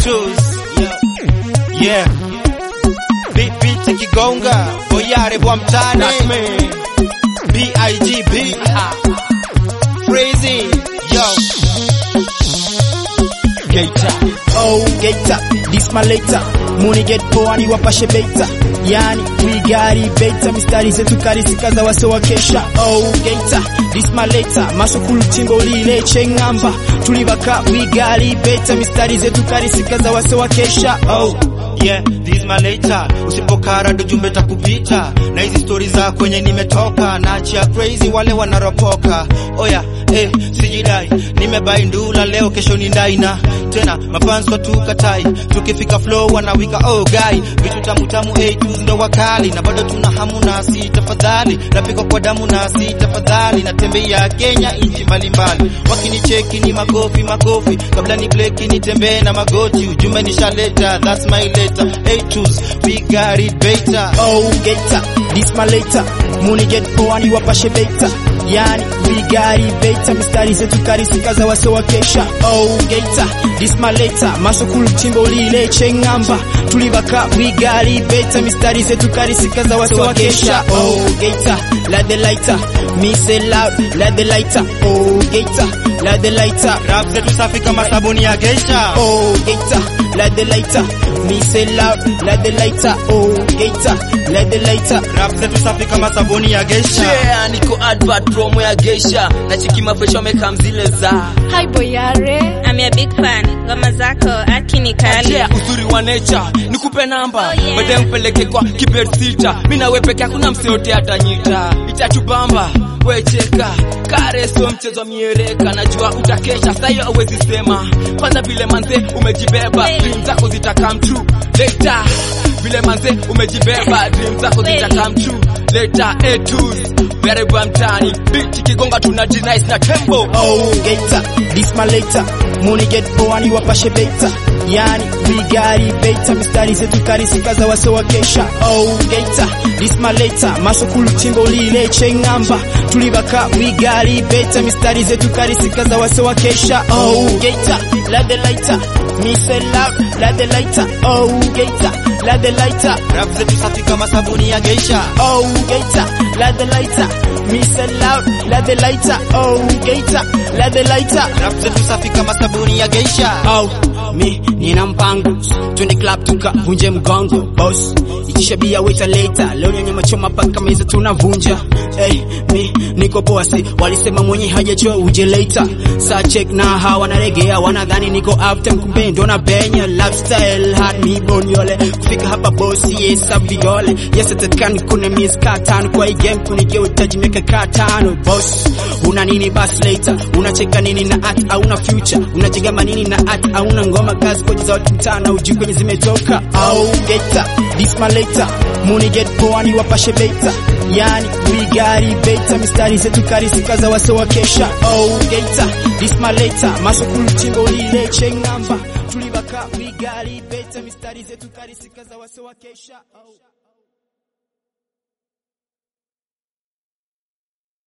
A2s. Yeah. Beat beat ikigonga, boyare bwa mtani. B-I-G-B. Crazy. Yo. Geita. Oh, Geita, this my later. Muni get poa ni wapashe beta. Yani, we got it beta. Mistari zetu karisika za wase wa kesha. Oh, Geita, this my later. Masukulu timbo lile chengamba. Tulibaka, we got it beta. Mistari zetu karisika za wase wa kesha. Oh, Yeah, this is my later. Usipokara ndo jumbe takupita na hizi stori za kwenye nimetoka naachia crazy wale wanaropoka. Oya, eh, sijidai nimebai ndula leo, kesho ni ndaina tena mapanso tukatai, tukifika flow wanawika oh guy, vitu tamu tamu A2 ndo wakali na bado tuna hamu nasi, tafadhali napika kwa damu nasi, tafadhali natembea Kenya nchi mbalimbali, wakinicheki ni makofi makofi, kabla ni bleki nitembee na magoti, ujumbe nishaleta, that's my letter A2s, we got it beta oh, Geita, this my later. Muni get poa ni wapashe beta. Yani, we got it beta. Mistari zetu karisika za wase wa kesha. Oh, Geita, this my later. Masukulu timbo lile chengamba. Tulibaka, we got it beta. Mistari zetu karisika za wase wa kesha. Oh, Geita, light the lighter. Me say loud, light the lighter. Oh, Geita, light the lighter. rap zetu safi kama sabuni ya geisha Oh, Geita, light the lighter. Me say loud, light the lighter. Oh, Geita, light the lighter. rap zetu safi kama sabuni ya geisha Yeah, niko advert promo ya Geisha na chiki mafresh wameka mzile za Hi Boyare. I'm a big fan. Ngoma zako aki ni kali. Yeah, uzuri wa nature nikupe namba Oh, yeah. baadaye mpeleke kwa kibet sita mi nawe peke hakuna mseote atanyita itatubamba wecheka kare sio mchezo wa miereka najua utakesha sahiyo awezi sema kwanza vile manze umejibeba Hey. dream zako zita come true later vile manze umejibeba dream zako zita Kweli. come true later A2s Bereba mtani bitch kigonga tuna nice na tembo Oh, Geita, this my later. Muni get poa ni wapashe beta. Yani, we got it beta. Mistari zetu karisika za wase wa kesha. Oh, Geita, this my later. Masukulu timbo lile chengamba. Tulibaka, we got it beta. Mistari zetu karisika za wase wa kesha. Oh, Geita, light the lighter. Me say loud, light the lighter. Oh, Geita, light the lighter. rap zetu safi kama sabuni ya geisha Oh, Geita, light the lighter. Me say loud, light the lighter. Oh, Geita, light the lighter. rap zetu safi kama sabuni ya geisha Oh, mi nina mpango twende club tukavunje mgongo boss itisha bia waita later leo nyenye machoma paka meza tunavunja hey, mi niko poa si walisema mwenye hajachoa uje later sa check na hawa wanaregea wanadhani niko after kumbe ndo na benya lifestyle hard me bonyole kufika hapa boss yes abigole yes atakan kuna miezi kaa tano kwa hii game kunigeuta miaka kaa tano boss una nini bas later unacheka nini na art hauna future unachegama nini na art hauna ngoma kazi kwenye za watu mtana uji kwenye zimetoka au geta this my later muni get poa ni wapashe beta yani we got it beta mistari zetu karisika za wase wa kesha oh geta this my later masukulu timbo lile chengamba tulibaka we got it beta mistari zetu karisika za wase wa kesha oh.